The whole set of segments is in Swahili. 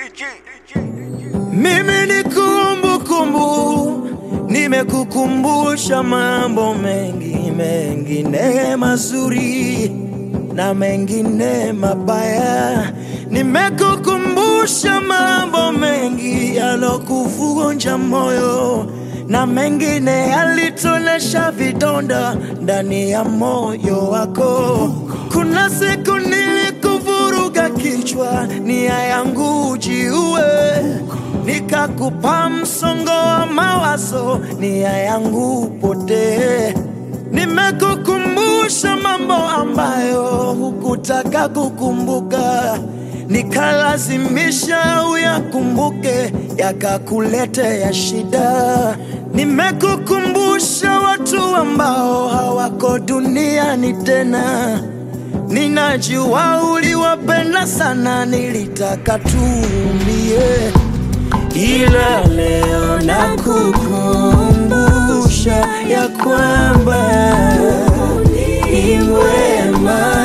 Mimi ni kumbukumbu, nimekukumbusha mambo mengi mengine mazuri na mengine mabaya. Nimekukumbusha mambo mengi yalokuvunja moyo na mengine yalitonesha vidonda ndani ya moyo wako. Kuna siku nilikuvuruga kichwa, nia yangu jiue, nikakupa msongo wa mawazo, nia yangu potee. Nimekukumbusha mambo ambayo hukutaka kukumbuka, nikalazimisha uyakumbuke, yakakuletea shida. Nimekukumbusha watu ambao hawako duniani tena, ninajua uliwapenda sana, nilitaka tuumie, ila leo nakukumbusha ya kwamba ni mwema,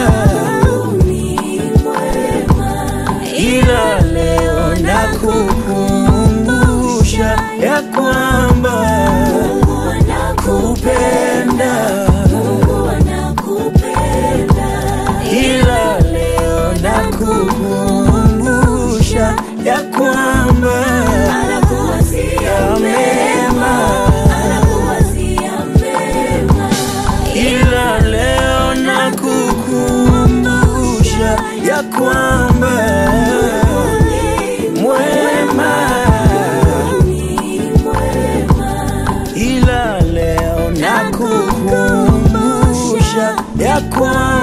ila leo nakukumbusha ya kwamba kupenda, ila leo nakukumbusha ya kwamba ya mema, ila leo nakukumbusha ya kwamba mwema, ila leo nakukumbusha ya kwamba